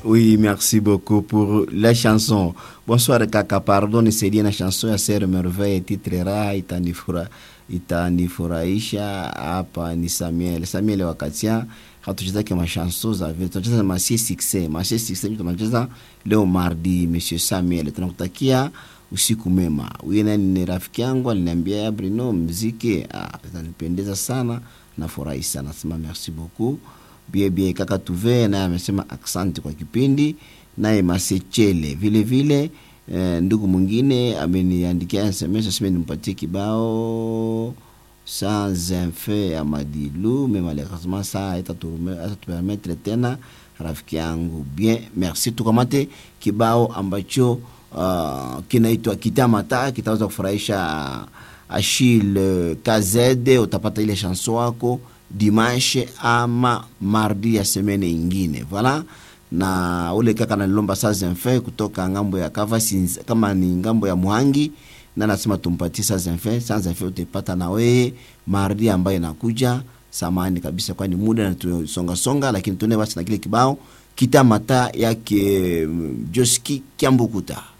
Oui, merci beaucoup pour la chanson. Bonsoir kaka, pardon nisaidie na chanson ya Sere Merveille titre raha itanifura itanifurahisha hapa ni Samuel. Samuel wakatia hatuchezake mashanso za vile tunacheza masie succès. Masie succès tunacheza leo mardi Monsieur Samuel. Tunakutakia usiku mema. Huyu nani ni rafiki yangu aliniambia ya Bruno mziki ah, itanipendeza sana nafurahi sana. Sema merci beaucoup bie bie kaka tuve naye amesema asante kwa kipindi naye masechele vile vile eh, ndugu mwingine ameniandikia sms aseme nimpatie kibao sans infe ya madilu me malheureusement sa atatupermetre tena rafiki yangu bien merci tukamate kibao ambacho uh, kinaitwa kitamata kitaweza kufurahisha Achille KZ utapata ile chanson wako dimanche ama mardi ya semene ingine voilà na ule kaka nalilomba saa zenfe kutoka ngambo ya kava sinz, kama ni ngambo ya Muhangi na nasema tumpatie saa zenfe saa zenfe utapata na wewe mardi ambayo inakuja samani kabisa kwani muda natusonga songa lakini tuone basi na kile kibao kitamata yake Joski Kiambukuta